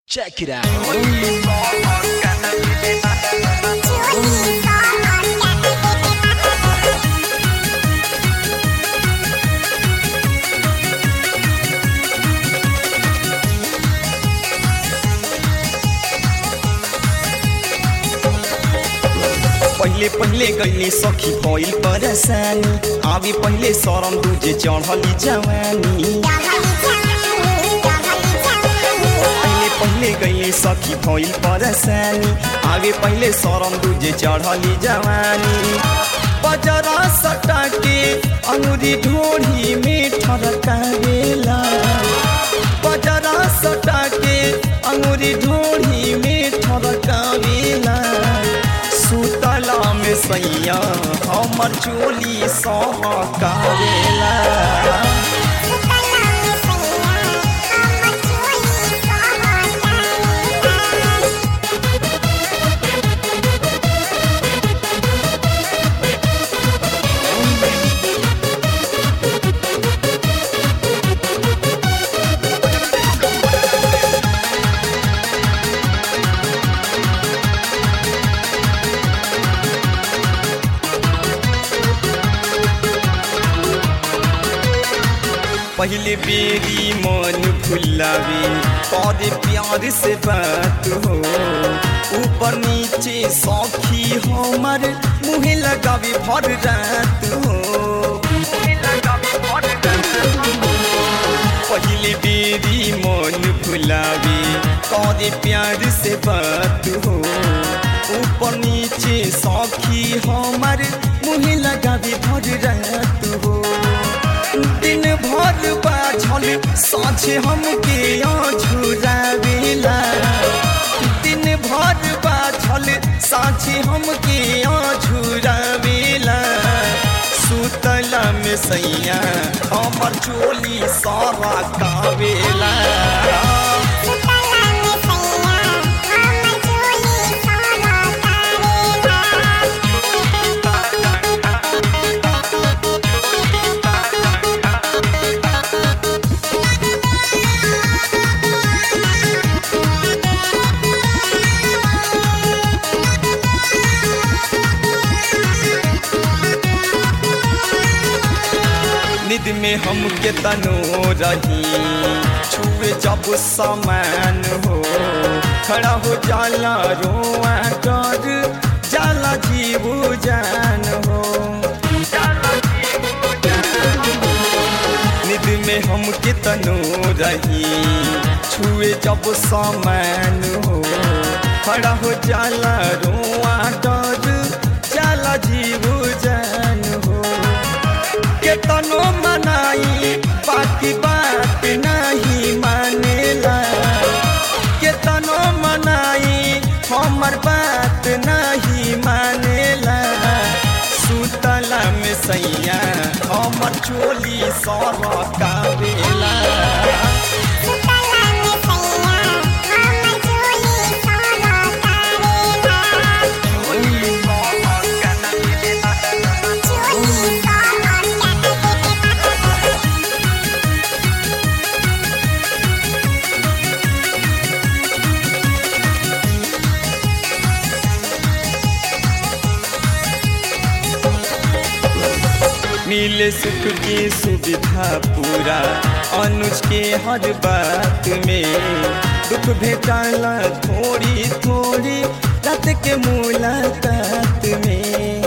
Check it out. पहिले पहिले गईले सखी भइल परेशानी आवे पहिले शरम दूजे चढ़ली जवानी पहिले पहिले गईले सखी भइल परेशानी आवे पहिले शरम दूजे चढ़ली जवानी बजरा सटा के अंगुरी ढोढ़ी में ठरकावेला बजरा सटा के अंगुरी ढोढ़ी में ठरकावेला सुतला में सैया हमर चोली सहकावेला पहले बेरी मन फुलावे तोरे प्यार से बात हो ऊपर नीचे सौखी हमर मुहे लगावे भर रात हो पहले बेरी मन फुलावे तोरे प्यार से बात हो ऊपर नीचे सौखी हमर मुहे लगावे भर रात हो दिन भर बाझल साँझे हमके झुरावेला दिन भर बाझल साँझे हमके झुरावेला सुतला में सैया हमर चोली सारा कावेला निद में हम के तनो रही छुए जब समान हो खड़ा हो जाला रोआ कर जाला जीव जान हो निद में हम के तनो रही छुए जब समान हो खड़ा हो जाला रोआ डर जाला जीव जान हो केतनो मनाई बाकी बात नहीं मानेला केतनो मनाई हमर बात नहीं मानेला सुतला में सैया हमर चोली सर कावेला मिले सुख की सुविधा पूरा अनुज के हर बात में दुख भेटाला थोड़ी थोड़ी रात के मुलाकात में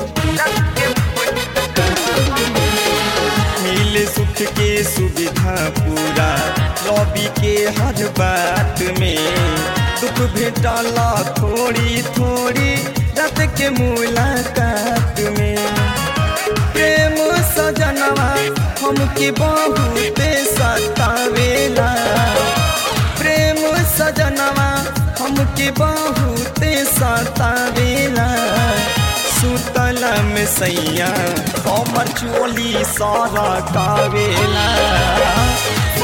मिले सुख के सुविधा पूरा लॉबी के हर बात में दुख भेटाला थोड़ी थोड़ी रात के मुलाकात में प्रेम सजनवा हमके बहुत सतावेला प्रेम सजनवा हमके बहुत सतावेला सुतला में सैया हमर चोली सारा कावेला